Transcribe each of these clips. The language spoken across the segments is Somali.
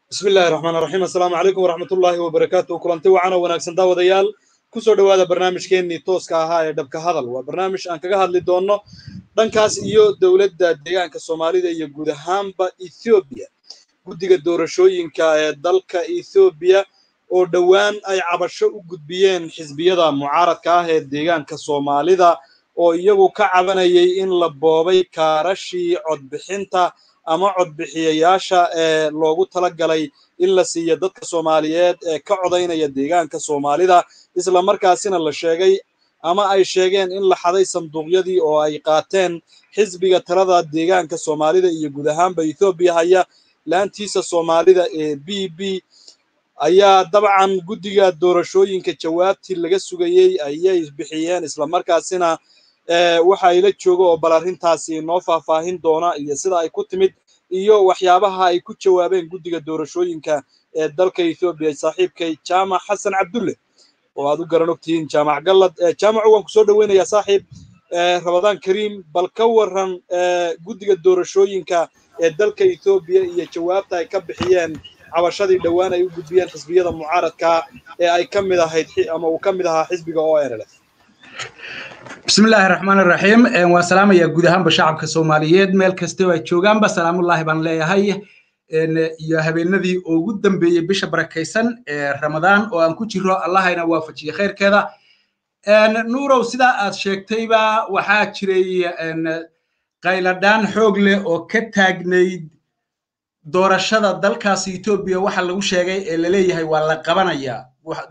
bismi illaahi raxmaan raxiim assalaamu calaykum waraxmat ullaahi wabarakaatu kulanti wacan oo wanaagsan daawadayaal kusoo dhowaada barnaamijkeennii tooska ahaa ee dhabka hadal waa barnaamij aan kaga hadli doonno dhankaas iyo dowladda deegaanka soomaalida iyo guud ahaanba ethoobiya guddiga doorashooyinka ee dalka ethoobiya oo dhowaan ay cabasho u gudbiyeen xisbiyada mucaaradka ah ee deegaanka soomaalida oo iyagu ka cabanayay in la boobay kaarashii codbixinta ama codbixiyayaasha ee loogu tala galay in la siiyo dadka soomaaliyeed ee ka codaynaya deegaanka soomaalida isla markaasina la sheegay ama ay sheegeen in la xaday sanduuqyadii oo ay qaateen xisbiga talada deegaanka soomaalida iyo guud ahaanba ethoobiya haya laantiisa soomaalida ee b b ayaa dabcan guddiga doorashooyinka jawaabtii laga sugayey ayay bixiyeen isla markaasina waxa ila jooga oo bal arrintaasi noo faahfaahin doona iyo sida ay ku timid iyo waxyaabaha ay ku jawaabeen guddiga doorashooyinka ee dalka ethoobiya saaxiibkay jaamac xasan cabdulle oo aad u garan ogtihiin jaamac gallad jaamacu waan kusoo dhoweynayaa saaxiib rabadaan kariim bal ka waran guddiga doorashooyinka ee dalka ethoobiya iyo jawaabta ay ka bixiyeen cabashadii dhowaan ay u gudbiyeen xisbiyada mucaaradka ee ay ka mid ahayd ama uu ka mid ahaa xisbiga o r l f bismi illaahi raxmaan raxiim waan salaamayaa guud ahaanba shacabka soomaaliyeed meel kastoo ay joogaanba salaamullaahi baan leeyahay iyo habeenadii ugu dambeeyey bisha barakaysan ee ramadaan oo aan ku jiro allahayna waafajiye khayrkeeda nuurow sidaa aad sheegtayba waxaa jiray qayladhaan xoog leh oo ka taagnayd doorashada dalkaasi etoobiya waxa lagu sheegay ee laleeyahay waa la qabanayaa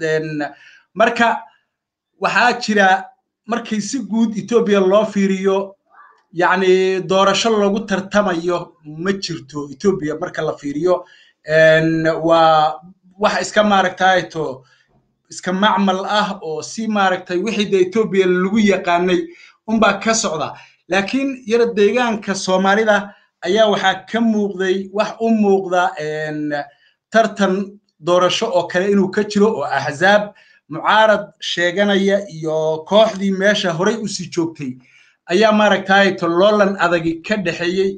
marka waxaa jira markii si guud etoobiya loo fiiriyo yacni doorasho lagu tartamayo ma jirto etoobiya marka la fiiriyo waa wax iska maaragtayto iska macmal ah oo si maaragtay wixii de etoobiya lagu yaqaanay unbaa ka socda laakiin yara deegaanka soomaalida ayaa waxaa ka muuqday wax u muuqda tartan doorasho oo kale inuu ka jiro oo axzaab mucaarad sheeganaya iyo kooxdii meesha horay u sii joogtay ayaa maaragtayto loolan adagi ka dhexeeyey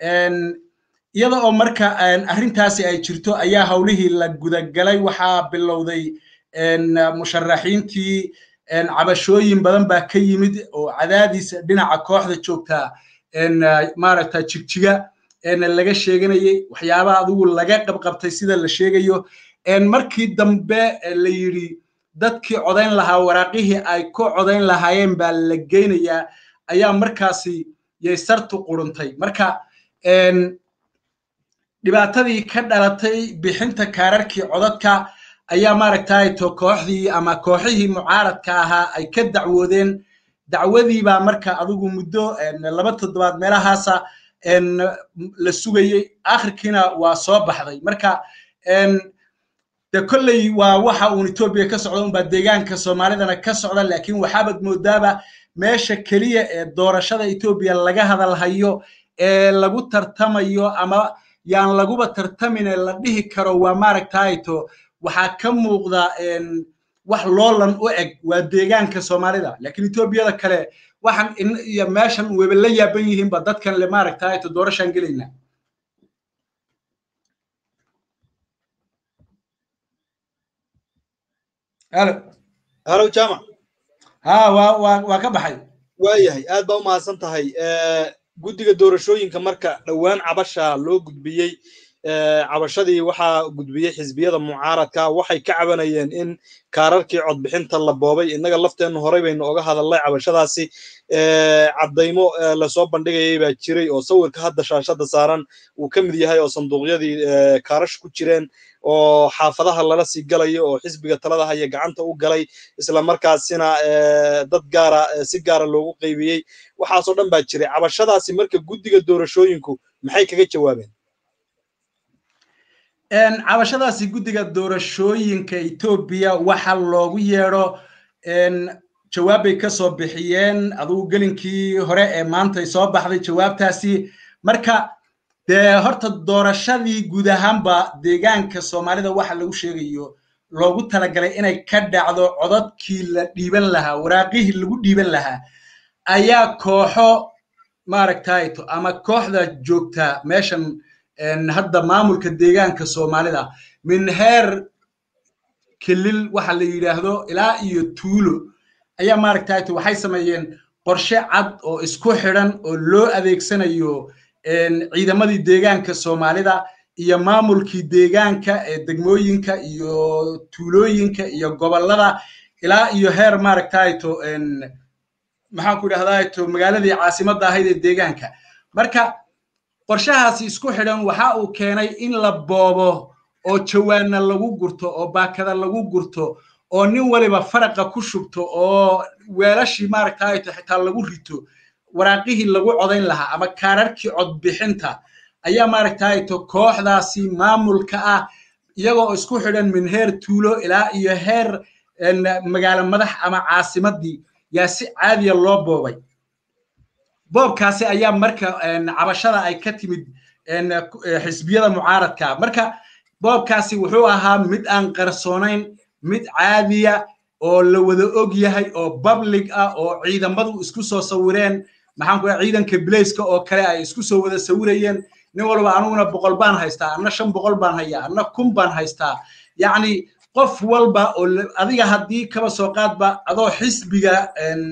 iyada oo marka arrintaasi ay jirto ayaa howlihii la gudagalay waxaa bilowday musharaxiintii cabashooyin badan baa ka yimid oo cadaadiis dhinaca kooxda joogtaa maaragta jigjiga laga sheeganayey waxyaabaha adigu laga qabqabtay sida la sheegayo markii dambe la yidhi dadkii codayn lahaa waraaqihii ay ku codayn lahaayeen baa la geynayaa ayaa markaasi yay sartu quruntay marka dhibaatadii ka dhalatay bixinta kaararkii codadka ayaa maaragtayto kooxdii ama kooxihii mucaaradka ahaa ay ka dacwoodeen dacwadii baa marka adigu muddo laba toddobaad meelahaasa la sugayey akhirkiina waa soo baxday marka de kolley waa waxa uun etoobiya ka socda unbaa deegaanka soomaalidana ka socda laakiin waxaabad moodaaba meesha keliya ee doorashada etoobiya laga hadalhayo ee lagu tartamayo ama yaan laguba tartamine la dhihi karo waa maaragtayto waxaa ka muuqda wax loolan u eg waa deegaanka soomaalida laakiin etoobiyada kale waxaan iyo meeshan weba la yaaban yihiinba dadkan le maaragtayto doorashaan gelaynaa halo halo jaamac ha waa waa waa ka baxay waayahay aad baa u mahadsan tahay guddiga doorashooyinka marka dhowaan cabasha loo gudbiyey cabashadii waxaa gudbiyey xisbiyada mucaaradka waxay ka cabanayeen in kaararkii codbixinta la boobay innaga lafteennu horey baynu oga hadalnay cabashadaasi caddaymo lasoo bandhigayay baa jiray oo sawirka hadda shaashada saaran uu ka mid yahay oo sanduuqyadii kaarash ku jireen oo xaafadaha lala sii galayo oo xisbiga talada haya gacanta u galay isla markaasina dad gaara si gaara loogu qaybiyey waxaasoo dhan baa jiray cabashadaasi marka guddiga doorashooyinku maxay kaga jawaabeen cabashadaasi guddiga doorashooyinka etoobiya waxa loogu yeedho jawaab bay ka soo bixiyeen adugu gelinkii hore ee maantay soo baxday jawaabtaasi marka dee horta doorashadii guud ahaanba deegaanka soomaalida waxa lagu sheegayo loogu talagalay inay ka dhacdo codadkii la dhiiban lahaa waraaqihii lagu dhiiban lahaa ayaa kooxo maaragtayto ama kooxda joogta meeshan hadda maamulka deegaanka soomaalida min heer kelil waxa la yidhaahdo ilaa iyo tuulo ayaa maaragtay waxay sameeyeen qorshe cad oo isku xidhan oo loo adeegsanayo ciidamadii deegaanka soomaalida iyo maamulkii deegaanka ee degmooyinka iyo tuulooyinka iyo gobollada ilaa iyo heer maaragtayto maxaan ku idhahdaato magaaladii caasimadda ahayd ee deegaanka marka qorshahaasi isku xidhan waxa uu keenay in la boobo oo jawaanna lagu gurto oo baakada lagu gurto oo nin waliba faraqa ku shubto oo weelashii maaragtayto xitaa lagu rito waraaqihii lagu codayn lahaa ama kaararkii codbixinta ayaa maaragtayto kooxdaasi maamulka ah iyagoo isku xidhan min heer tuulo ilaa iyo heer magaalo madax ama caasimaddii yaa si caadiya loo boobay boobkaasi ayaa marka cabashada ay ka timid xisbiyada mucaaradka marka boobkaasi wuxuu ahaa mid aan qarsoonayn mid caadiya oo la wada og yahay oo public ah oo ciidamadu isku soo sawireen maxaan ku ciidanka bilayska oo kale ay isku soo wada sawirayeen nin walba anuguna boqol baan haystaa anna shan boqol baan hayaa anna kun baan haystaa yacni qof walba oo adiga haddii kaba soo qaadba adoo xisbiga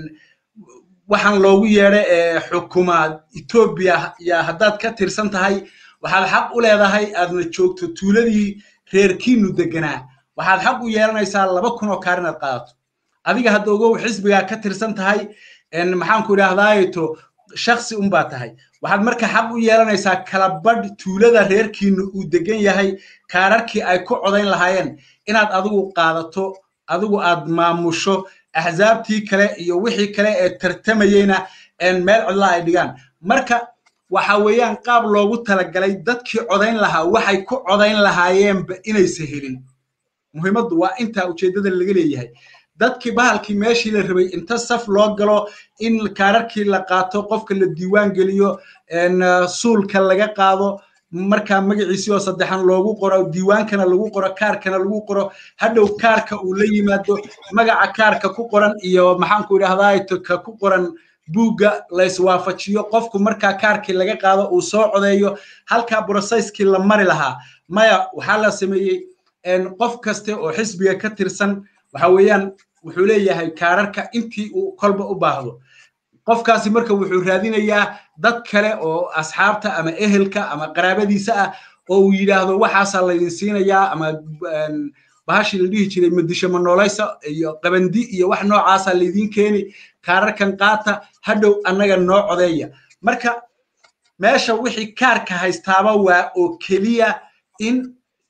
waxaan loogu yeedha ee xukuma etoobiya yaa haddaad ka tirsan tahay waxaad xaq u leedahay aadna joogto tuuladii reerkiinu deganaa waxaad xaq u yeelanaysaa laba kun oo kaar inaad qaadato adiga hadda ogow xisbigaa ka tirsan tahay maxaanku idhaahdaayeto shaksi unbaa tahay waxaad marka xaq u yeelanaysaa kala badh tuulada reerkiinu uu degan yahay kaararkii ay ku codayn lahaayeen inaad adigu qaadato adigu aad maamusho axsaabtii kale iyo wixii kale ee tartamayeyna meel cidla ay dhigaan marka waxa weeyaan qaab loogu talagalay dadkii codayn lahaa waxay ku codayn lahaayeenba inaysa helin muhiimaddu waa intaa ujeeddada laga leeyahay dadkii bahalkii meeshii la rabay inta saf loo galo in kaararkii la qaato qofka la diiwaan geliyo suulka laga qaado markaa magaciisii oo saddexan loogu qoro diiwaankana lagu qoro kaarkana lagu qoro hadhow kaarka uu la yimaado magaca kaarka ku qoran iyo maxaanku idhahdaa ka ku qoran buugga layswaafajiyo qofku markaa kaarkii laga qaado uu soo codeeyo halkaa broseskii la mari lahaa maya waxaa la sameeyey qof kaste oo xisbiga ka tirsan waxa weeyaan wuxuu leeyahay kaararka intii uu kolba u baahdo qofkaasi marka wuxuu raadinayaa dad kale oo asxaabta ama ehelka ama qaraabadiisa ah oo uu yidhaahdo waxaasaa laydin siinayaa ama bahashii la dhihi jiray madisho manoolaysa iyo qabandi iyo wax noocaasa laydin keeni kaararkan qaata hadhow annaga noo codeeya marka meesha wixii kaarka haystaaba waa oo keliya in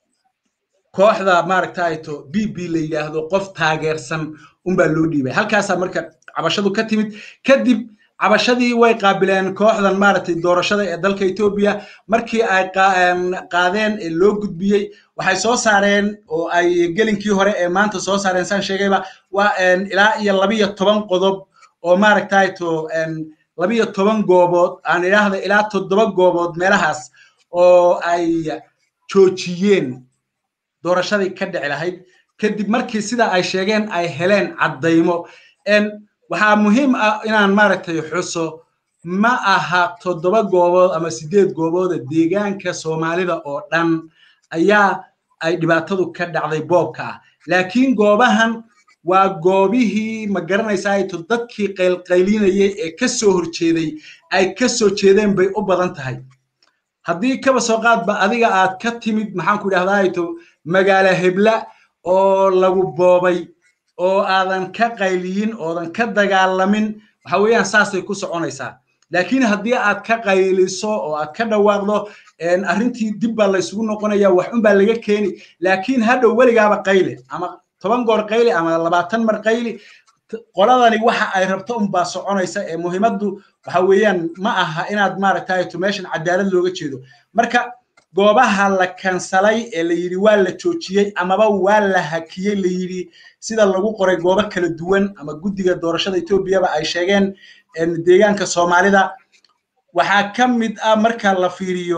kooxda maaragtayto b b la yidhaahdo qof taageersan unbaa loo dhiibay halkaasaa marka cabashadu ka timid kadib cabashadii way qaabileen kooxdan maaragtay doorashada ee dalka etoobiya markii ay qaadeen ee loo gudbiyey waxay soo saareen oo ay gelinkii hore ee maanta soo saareen saan sheegayba waa ilaa iyo labiyo toban qodob oo maaragtayto labiyo toban goobood aan idhaahda ilaa toddoba goobood meelahaas oo ay joojiyeen doorashadii ka dhici lahayd kadib markii sida ay sheegeen ay heleen caddaymo waxaa muhiim ah inaan maaragtay xuso ma aha toddoba goobood ama siddeed goobooda deegaanka soomaalida oo dhan ayaa ay dhibaatadu ka dhacday boobka ah laakiin goobahan waa goobihii ma garanaysaayto dadkii qaylqaylinayay ee ka soo horjeeday ay ka soo jeedeen bay u badan tahay haddii kaba soo qaadba adiga aad ka timid maxaanku idhahdaato magaalo hebla oo lagu boobay oo aadan ka qayliyin oodan ka dagaalamin waxa weeyaan saasay ku soconaysaa laakiin haddii aad ka qayliso oo aad ka dhawaaqdo arrintii dib baa laysugu noqonaya wax un baa laga keeni laakiin hadhow weligaaba qayle ama toban goor qayli ama labaatan mar qayli qoladani waxa ay rabto unbaa soconaysa ee muhiimaddu waxa weeyaan ma aha inaad maaragtayto meeshan cadaalad looga jeedo marka goobaha la kansalay ee la yidhi waa la joojiyey amaba waa la hakiyey la yidhi sida lagu qoray goobo kala duwan ama guddiga doorashada etoobiyaba ay sheegeen deegaanka soomaalida waxaa ka mid ah marka la fiiriyo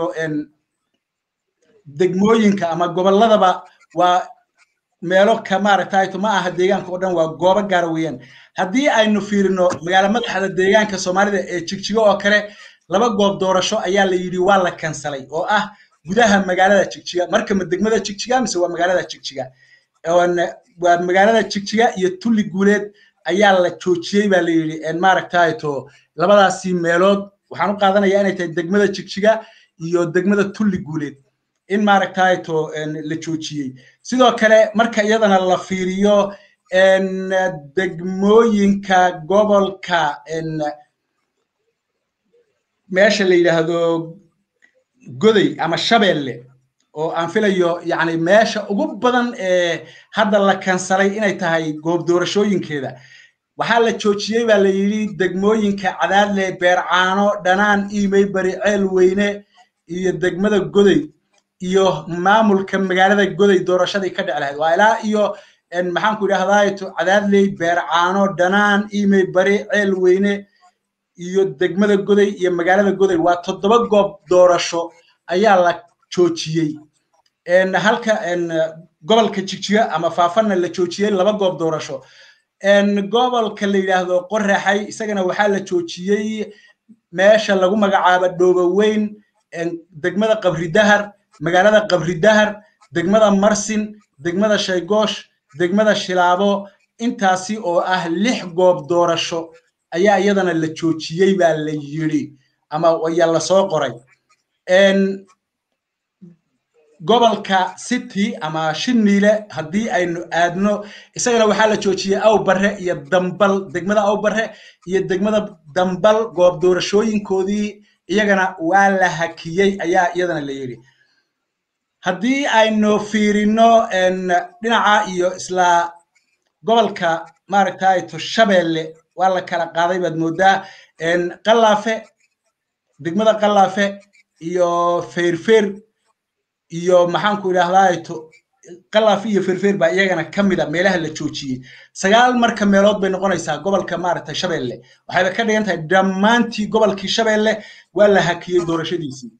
degmooyinka ama gobolladaba waa meelo ka maaragtayto ma aha deegaanka oo dhan waa goobo gaara weeyaan haddii aynu fiirino magaalo madaxda deegaanka soomaalida ee jigjigo oo kale laba goob doorasho ayaa la yidhi waa la kansalay oo ah gudaha magaalada jigjiga marka ma degmada jigjiga mise waa magaalada jigjiga waa magaalada jigjiga iyo tulli guuleed ayaa la joojiyey baa la yidhi maaragtayto labadaasi meelood waxaan u qaadanayaa inay tahay degmada jigjiga iyo degmada tulli guuleed in maaragtayto la joojiyey sidoo kale marka iyadana la fiiriyo degmooyinka gobolka meesha la yidhaahdo goday ama shabeelle oo aan filayo yani meesha ugu badan ee hadda la kansalay inay tahay goob doorashooyinkeeda waxaa la joojiyey baa la yidhi degmooyinka cadaadle beercaano dhanaan iimey bari ceel weyne iyo degmada goday iyo maamulka magaalada goday doorashadii ka dhici lahayd waa ilaa iyo maxaanku idhahdaa cadaadley beercaano dhanaan iimey bari ceel weyne iyo degmada goday iyo magaalada goday waa toddoba goob doorasho ayaa la joojiyey halka gobolka jigjiga ama faafanna la joojiyey laba goob doorasho gobolka la yidhaahdo qoraxay isagana waxaa la joojiyey meesha lagu magacaabo dhooboweyn degmada qabridahar magaalada qabridahar degmada marsin degmada shaygoosh degmada shilaabo intaasi oo ah lix goob doorasho ayaa iyadana la joojiyey baa la yidhi ama ayaa lasoo qoray gobolka city ama shiniile haddii aynu aadno isagana waxaa la joojiyey awbarre iyo dambal degmada awbarre iyo degmada dambal goob doorashooyinkoodii iyagana waa la hakiyey ayaa iyadana la yidhi haddii aynu fiirino dhinaca iyo isla gobolka maaragtayto shabeelle waa la kala qaaday baad moodaa qalaafe degmada qalaafe iyo feyrfeer iyo maxaanku idhahdaato qalaafe iyo feyrfeer baa iyagana ka mid a meelaha la joojiyey sagaal marka meelood bay noqonaysaa gobolka maaragtay shabeelle waxayba ka dhigan tahay dhammaantii gobolkii shabeelle waa la hakiyey doorashadiisii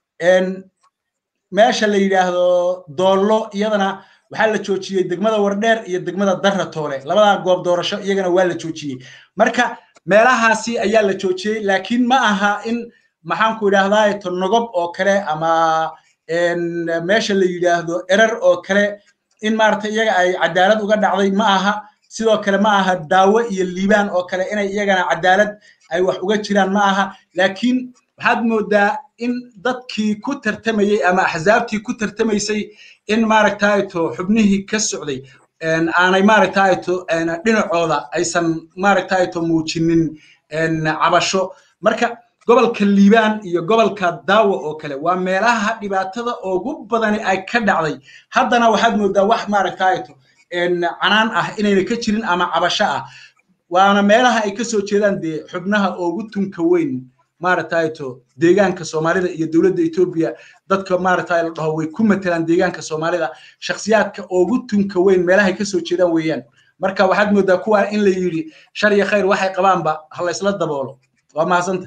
meesha la yidhaahdo doollo iyadana waxaa la joojiyey degmada wardheer iyo degmada darra toole labadaa goob doorasho iyagana waa la joojiyey marka meelahaasi ayaa la joojiyey laakiin ma aha in maxaanku idhaahdaa nogob oo kale ama meesha la yidhaahdo erer oo kale in maaragtay iyaga ay cadaalad uga dhacday ma aha sidoo kale ma aha daawo iyo liibaan oo kale inay iyagana cadaalad ay wax uga jiraan ma aha laakiin waxaad moodaa in dadkii ku tartamayey ama axsaabtii ku tartamaysay in maaragtayto xubnihii ka socday aanay maaragtayto dhinacooda aysan maaragtayto muujinin cabasho marka gobolka liibaan iyo gobolka daawo oo kale waa meelaha dhibaatada ugu badani ay ka dhacday haddana waxaad moodaa wax maaragtayto canaan ah inayna ka jirin ama cabasho ah waana meelaha ay ka soo jeedaan dee xubnaha ugu tunka weyn maaragtayto deegaanka soomaalida iyo dowladda etoobiya dadka maaragtay la dhaho way ku matelaan deegaanka soomaalida shakhsiyaadka ugu tunka weyn meelahay ka soo jeedaan weeyaan marka waxaad moodaa kuwaa in la yidhi shar iyo khayr waxay qabaanba ha la isla daboolo waa mahadsanta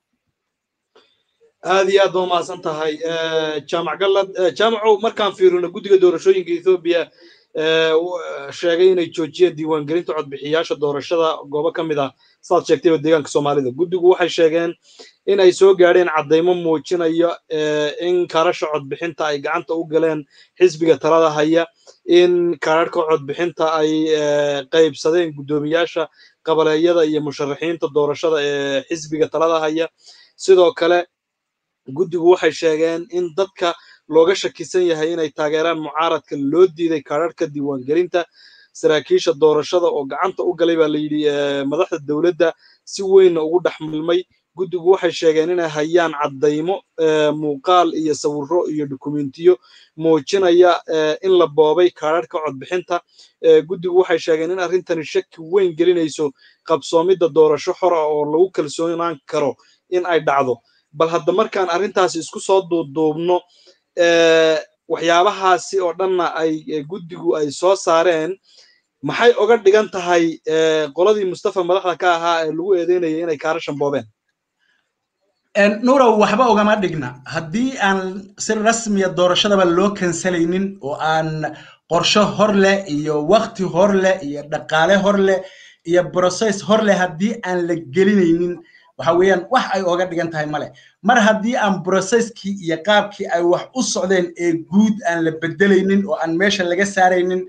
aad iyo aad ba umahadsan tahay jaamac gallad jaamacow markaan fiirino guddiga doorashooyinka ethoobiya sheegay inay joojiyeen diiwaangelinta codbixiyaasha doorashada goobo ka mid ah saad sheegtayba deegaanka soomaalida guddigu waxay sheegeen in ay soo gaadheen caddaymo muujinaya in karasha codbixinta ay gacanta u galeen xisbiga talada haya in kararhka codbixinta ay qaybsadeen guddoomiyaasha qabaleeyada iyo musharaxiinta doorashada ee xisbiga talada haya sidoo kale guddigu waxay sheegeen in dadka looga shakisan yahay inay taageeraan mucaaradka loo diiday kararhka diiwaangelinta saraakiisha doorashada oo gacanta u galay baa la yidhi madaxda dowladda si weynna ugu dhex milmay guddigu waxay sheegeen inay hayaan caddaymo muuqaal iyo sawirro iyo dukumentiyo muujinaya in la boobay kararhka codbixinta guddigu waxay sheegeen in arrintani shaki weyn gelinayso qabsoomidda doorasho xor ah oo lagu kalsoonaan karo in ay dhacdo bal hadda markaan arrintaasi isku soo duuduubno waxyaabahaasi oo dhanna ay guddigu ay soo saareen maxay oga dhigan tahay qoladii mustafa madaxda ka ahaa ee lagu eedeynayay inay kaarashan boobeen nuurow waxba ugama dhigna haddii aan si rasmiya doorashadaba loo kansalaynin oo aan qorsho hor leh iyo wakti hor leh iyo dhaqaale hor leh iyo brocess hor leh haddii aan la gelinaynin waxa weeyaan wax ay oga dhigan tahay male mar haddii aan brocesskii iyo qaabkii ay wax u socdeen ee guud aan la bedelaynin oo aan meesha laga saaraynin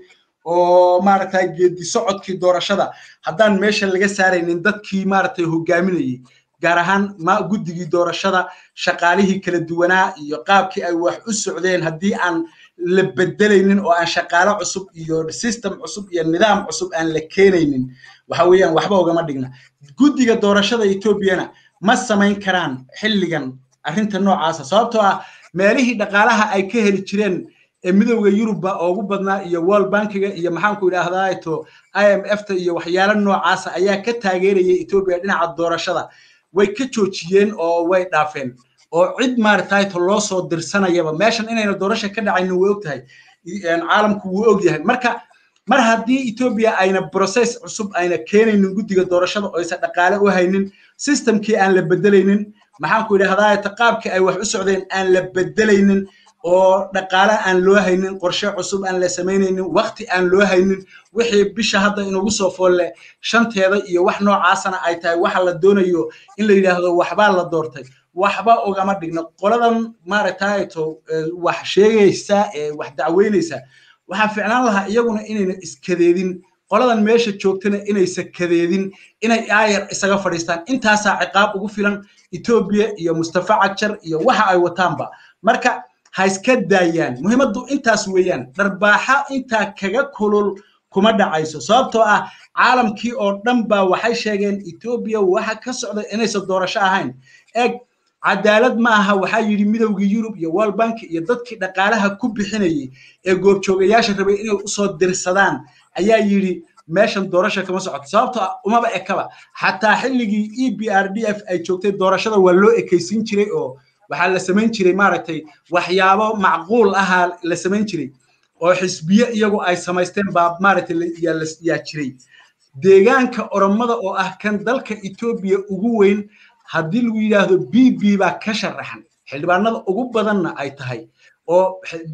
oo maaragtay geedi socodkii doorashada haddaan meesha laga saaraynin dadkii maaragtay hogaaminayay gaar ahaan ma guddigii doorashada shaqaalihii kala duwanaa iyo qaabkii ay wax u socdeen haddii aan la bedelaynin oo aan shaqaalo cusub iyo system cusub iyo nidaam cusub aan la keenaynin waxa weeyaan waxba ugama dhigna guddiga doorashada etoobiyana ma samayn karaan xilligan arrinta noocaasa sababtoo ah meelihii dhaqaalaha ay ka heli jireen ee midowda yurubba ugu badnaa iyo world bankiga iyo maxaanku idhaahdaa to i m f ta iyo waxyaalo noocaasa ayaa ka taageerayay etoobiya dhinaca doorashada way ka joojiyeen oo way dhaafeen oo cid maaragtay to loo soo dirsanayaba meeshan inayna doorasha ka dhacaynin way ogtahay caalamku wuu og yahay marka mar haddii etoobiya ayna process cusub ayna keenaynin guddiga doorashada oo aysan dhaqaale u haynin systemkii aan la bedelaynin maxaanku idhahdaa qaabkii ay wax u socdeen aan la bedelaynin oo dhaqaale aan loo haynin qorshe cusub aan la samaynaynin wakti aan loo haynin wixii bisha hadda inugu soo foolle shanteeda iyo wax noocaasana ay tahay waxa la doonayo in la yidhaahdo waxbaa la doortay waxba ugama dhigno qoladan maaragtayto wax sheegaysa ee wax dacweynaysa waxaa ficnaan lahaa iyaguna inayna iskadeedin qoladan meesha joogtana inaysa kadeedin inay aayar isaga fadhiistaan intaasaa ciqaab ugu filan etoobiya iyo mustafa cagjar iyo waxa ay wataanba marka ha iska daayaan muhiimaddu intaas weeyaan dharbaaxa intaa kaga kulul kuma dhacayso sababtoo ah caalamkii oo dhan baa waxay sheegeen etoobiya waxa ka socda inaysan doorasho ahayn eeg cadaalad ma aha waxaa yidhi midowgii yurub iyo world bank iyo dadkii dhaqaalaha ku bixinayay ee goobjoogayaasha rabay inay usoo dirsadaan ayaa yidhi meeshan doorasha kama socoto sababtoo ah umaba ekaba xataa xilligii e b r d f ay joogtay doorashada waa loo ekaysiin jiray oo waxaa la samayn jiray maaragtay waxyaabo macquul ahaa la samayn jiray oo xisbiye iyagu ay samaysteen baa maaragtay yaa jiray deegaanka oromada oo ah kan dalka etoobiya ugu weyn haddii lagu yidhaahdo b b baa ka sharaxan xildhibaanada ugu badanna ay tahay oo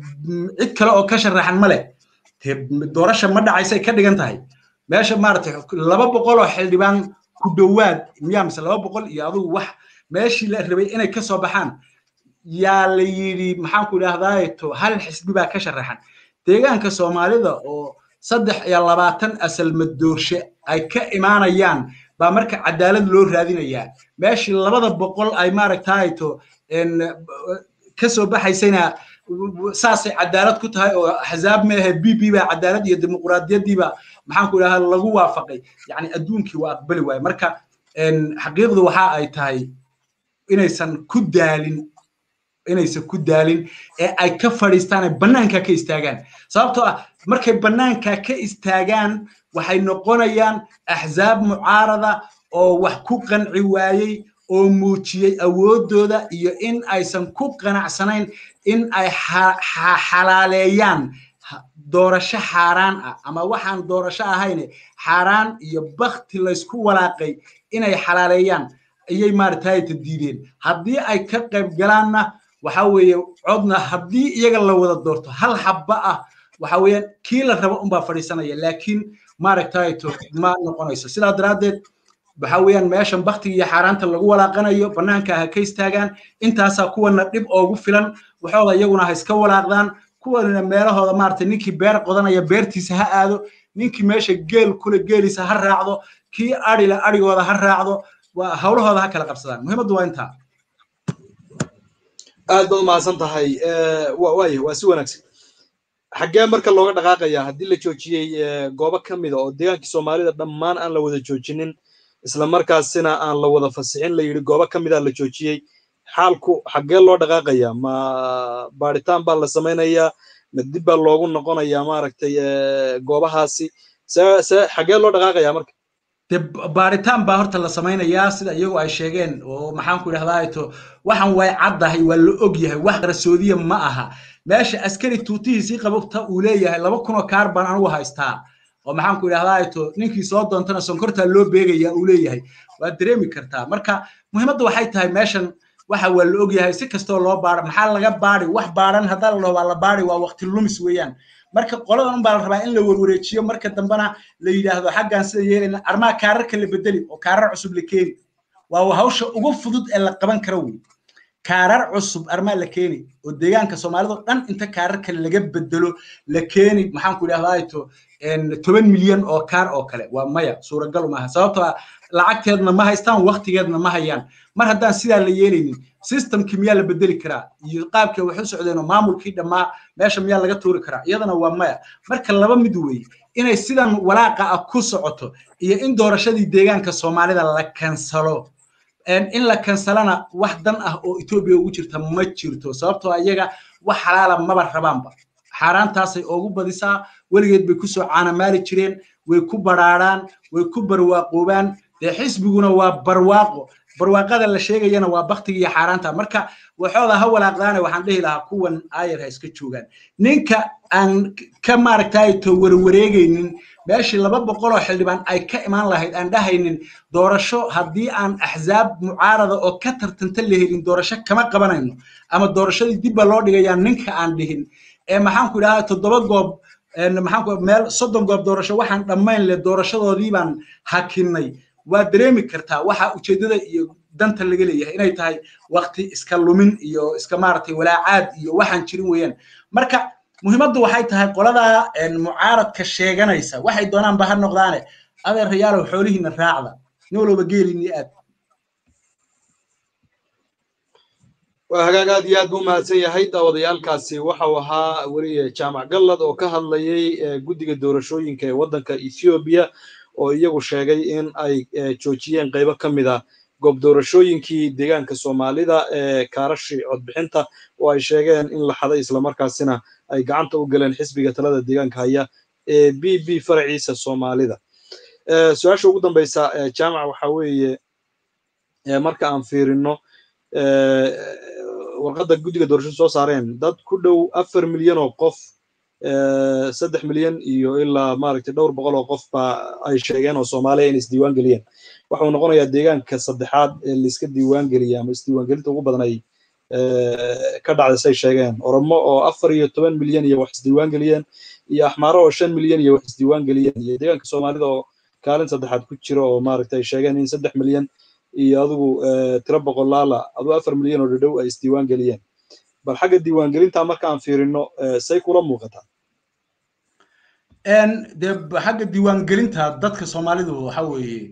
cid kale oo ka sharaxan ma leh doorasha ma dhacaysay ka dhigan tahay meesha maaragtay laba boqol oo xildhibaan ku dhowaad miyaa mise laba boqol iyo adugu wax meeshii la rabay inay ka soo baxaan yaa la yidhi maxaanku idhaahdaa to hal xisbi baa ka sharaxan deegaanka soomaalida oo saddex iyo labaatan asal madoorshe ay ka imaanayaan baa marka cadaalad loo raadinayaa meeshii labada boqol ay maaragtaay to ka soo baxaysayna saasay cadaalad ku tahay oo axzaab meehe b b baa cadaalad iyo dimuquraadiyaddiiba maxaanku idhahaa lagu waafaqay yani adduunkii waa aqbali waaye marka xaqiiqdu waxa ay tahay inaysan ku daalin inaysan ku daalin ee ay ka fadhiistaan ay bannaanka ka istaagaan sababtoo ah markay bannaanka ka istaagaan waxay noqonayaan axzaab mucaarada oo wax ku qanci waayey oo muujiyey awooddooda iyo in aysan ku qanacsanayn in ay xalaaleeyaan doorasho xaaraan ah ama waxaan doorasho ahayne xaaraan iyo bakti laysku walaaqay inay xalaaleeyaan ayay maaragtayta diideen haddii ay ka qayb galaanna waxa weeye codna haddii iyaga la wada doorto hal xabba ah waxa weeyaan kii la rabo unbaa fadhiisanaya laakiin maaragtayto ma noqonayso sidaa daraaddeed waxa weeyaan meeshan baktiga iyo xaaraanta lagu walaaqanayo bannaanka ha ka istaagaan intaasaa kuwana dhib oogu filan waxooda iyaguna ha iska walaaqdaan kuwanina meelahooda maaragtay ninkii beer qodanaya beertiisa ha aado ninkii meesha geel kule geeliisa ha raacdo kii adhile adhigooda ha raacdo hawlahooda ha kala qabsadaan muhiimaddu waa intaa aad baad umahadsan tahay waaya waa si wanaagsan xaggee marka looga dhaqaaqaya haddii la joojiyey goobo ka mida oo deegaankii soomaalida dhammaan aan la wada joojinin isla markaasina aan la wada fasixin la yidhi goobo ka mida la joojiyey xaalku xaggee loo dhaqaaqaya ma baaritaan baa la samaynayaa ma dib baa loogu noqonayaa maaragtay goobahaasi se se xaggee loo dhaqaaqaya marka de baaritaan baa horta la samaynayaa sida iyagu ay sheegeen oo maxaanku idhahdaa to waxaan way caddahay waa la og yahay wax qarsoodiya ma aha meesha askari tuutihiisii qabta uu leeyahay laba kunoo kaar baan anugu haystaa oo maxaanku idhahdaa to ninkii soo doontana sonkortaa loo beegaya uu leeyahay waad dareemi kartaa marka muhiimadda waxay tahay meeshan waxa waa la og yahay si kastoo loo baaro maxaa laga baari wax baaran haddaa la dhaho waa la baari waa waqti lumis weeyaan marka qoladan unbaa la rabaa in la warwareejiyo marka dambena la yidhaahdo xaggan sida yeelayna armaa kaararka la bedeli oo kaarar cusub la keeni waa hawsha ugu fudud ee la qaban karo wey kaarar cusub armaa la keeni oo deegaanka soomaalida dhan inta kaarar kale laga bedelo la keeni maxaan ku idhahdaa toban milyan oo kaar oo kale waa maya suuragal maaha sababtoo ah lacagteedna ma haystaan waktigeedna ma hayaan mar haddaan sidaa la yeelaynin systemkii miyaa la bedeli karaa iyo qaabkii wax u socdeenoo maamulkii dhammaa meesha miyaa laga tuuri karaa iyadana waa maya marka laba mid weeye inay sidan walaaqa ah ku socoto iyo in doorashadii deegaanka soomaalida la kansalo in la kansalana wax dan ah oo etoobiya ugu jirta ma jirto sababtoo iyaga wax xalaala maba rabaanba xaaraantaasay ugu badisaa weligeed bay kusoo caanamaali jireen way ku baraaraan way ku barwaaqoobaan dee xisbiguna waa barwaaqo barwaaqada la sheegayana waa baktiga iyo xaaraanta marka waxooda ha walaaqdaane waxaan dhihi lahaa kuwan aayar ha iska joogaan ninka aan ka maaragtay to warwareegaynin meeshii laba boqoloo xildhibaan ay ka imaan lahayd aan dhahaynin doorasho haddii aan axzaab mucaarada oo ka tartanta la helin doorasho kama qabanayno ama doorashadii dibba loo dhigayaa ninka aan dhihin ee maxaan ku idhahdaa toddoba goob maxaan ku meel soddon goob doorasho waxaan dhammayn le doorashadoodii baan hakinnay waa dareemi kartaa waxa ujeeddada iyo danta laga leeyahay inay tahay wakti iska lumin iyo iska maaragtay walaacaad iyo waxaan jirin weeyaan marka muhiimaddu waxay tahay qoladaa mucaaradka sheeganaysa waxay doonaanba ha noqdaane adeerayaalow xoolihiina raacda nin walba geeliinii aad waa hagaag aad iyo aad buu mahadsan yahay daawadayaalkaasi waxau ahaa weliye jaamac gallad oo ka hadlayay guddiga doorashooyinka ee waddanka ethoobiya oo iyagu sheegay in ay joojiyeen qaybo ka mid a goob doorashooyinkii deegaanka soomaalida ee kaarashi codbixinta oo ay sheegeen in la xaday islamarkaasina ay gacanta u galeen xisbiga talada deegaanka haya ee b b faraciisa soomaalida su-aasha ugu dambaysa jaamac waxa weeye marka aan fiirino warqadda guddiga doorashada soo saareen dad ku dhow afar milyan oo qof saddex milyan iyo ilaa maaragtay dhowr boqol oo qof ba ay sheegeen oo soomaaliya inay isdiiwaan geliyeen waxau noqonayaa deegaanka saddexaad ee laiska diiwaan geliya ama isdiiwaangelinta ugu badan ay ka dhacday say sheegeen oromo oo afar iyo toban milyan iyo wax isdiiwaan geliyeen iyo axmaaro oo shan milyan iyo wax isdiiwaan geliyeen iyo deegaanka soomaalida oo kaalin saddexaad ku jira oo maaragtay sheegeen in saddex milyan iyo adigu tiro boqolaala aduu afar milyan oo dhadhow ay isdiiwaan geliyeen bal xagga diiwaangelinta marka aan fiirino say kula muuqataa dee xagga diiwaangelinta dadka soomaalidu waxa weeye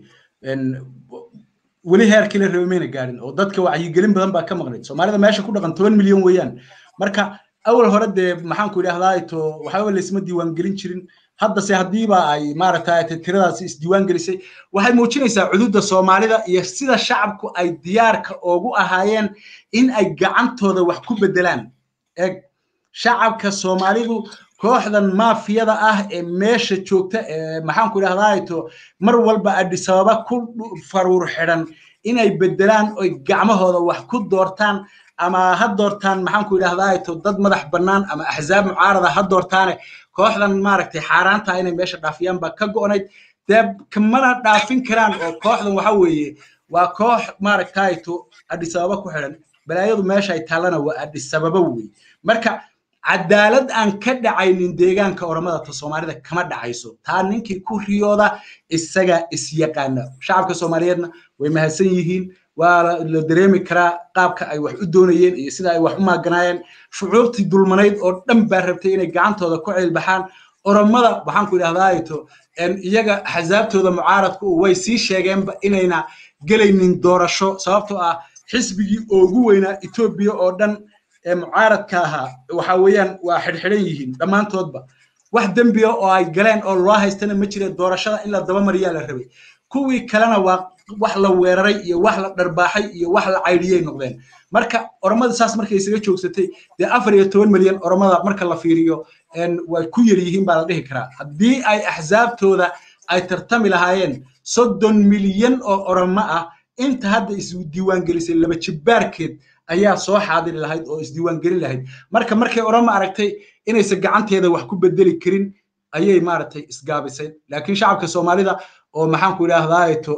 weli heerkii la rabay mayna gaadhin oo dadka wacyigelin badan baa ka maqnayd soomaalida meesha ku dhaqan toban milyan weeyaan marka awal hore dee maxaan ku idhahdaa to waxba laysma diiwaangelin jirin haddase haddiiba ay maaragtay tiradaasi isdiiwaan gelisay waxay muujinaysaa cududa soomaalida iyo sida shacabku ay diyaarka ugu ahaayeen in ay gacantooda wax ku bedelaan eg shacabka soomaalidu kooxdan maafiyada ah ee meesha joogta ee maxaan ku idhahdaa to mar walba adhisababa ku faruur xidhan inay bedelaan oy gacmahooda wax ku doortaan ama ha doortaan maxaan ku idhahdaa to dad madax bannaan ama axzaab mucaarada ha doortaane kooxdan maaragtay xaaraanta inay meesha dhaafiyaan baa ka go'nayd dee kamana dhaafin karaan oo kooxdan waxa weeye waa koox maaragtay to adhisababa ku xidhan balaayadu meesha ay taallana waa adhisababa wey marka cadaalad aan ka dhacaynin deegaanka oramada ta soomaalida kama dhacayso taa ninkii ku riyooda isaga isyaqaana shacabka soomaaliyeedna way mahadsan yihiin waa la dareemi karaa qaabka ay wax u doonayeen iyo sida ay wax u maaganaayeen shucuubtii dulmanayd oo dhan baa rabtay inay gacantooda ku ceelbaxaan oromada waxaan ku idhahdaato iyaga axsaabtooda mucaaradku way sii sheegeenba inayna gelaynin doorasho sababtoo ah xisbigii ugu weynaa etoobiya oo dhan ee mucaaradka ahaa waxa weeyaan waa xidhxidhan yihiin dhammaantoodba wax dembiya oo ay galeen oo loo haystana ma jira doorashada in la dabamariyaa la rabay kuwii kalena waa wax la weeraray iyo wax la dharbaaxay iyo wax la caydhiyay noqdeen marka oromada saas markay isaga joogsatay dee afar iyo toban milyan oromada marka la fiiriyo way ku yar yihiin baa la dhihi karaa haddii ay axsaabtooda ay tartami lahaayeen soddon milyan oo oromo ah inta hadda isdiiwaangelisay laba jibbaarkeed ayaa soo xaadiri lahayd oo isdiiwaangelin lahayd marka markay oromo aragtay inaysan gacanteeda wax ku bedeli karin ayay maaragtay isgaabisay laakiin shacabka soomaalida oo maxaan ku idhaahdaato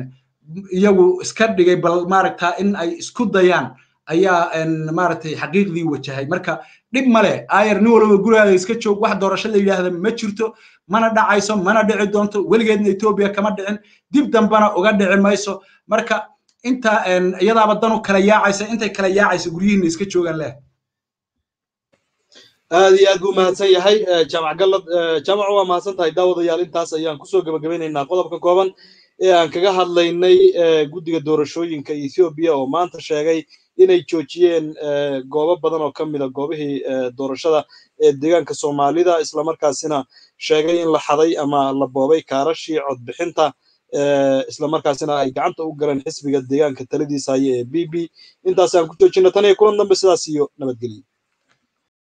iyagu iska dhigay bal maaragtaa in ay isku dayaan ayaa maaragtay xaqiiqdii wajahay marka dhib male ayar nin walba gurigaaga iska joog wax doorasho la yidhaahda ma jirto mana dhacayso mana dhici doonto weligeedna etoobiya kama dhicin dib dambana uga dhici mayso marka inta iyadaaba danu kala yaacaysa intay kala yaacaysa guryihiina iska joogaan leh aad iyo aad buu mahadsan yahay jaamac gallad jaamac waa mahadsan tahay daawadayaal intaas ayaan kusoo gabagabeynaynaa qodobka kooban ee aan kaga hadlaynay guddiga doorashooyinka ethoobiya oo maanta sheegay inay joojiyeen goobo badan oo ka mida goobihii doorashada ee deegaanka soomaalida islamarkaasina sheegay in la xaday ama la boobay kaarashii codbixinta islamarkaasina ay gacanta u galeen xisbiga deegaanka taladiisa haya ee b b intaasaan ku joojina tan iyo kulan dambe sidaas iyo nabadgelyo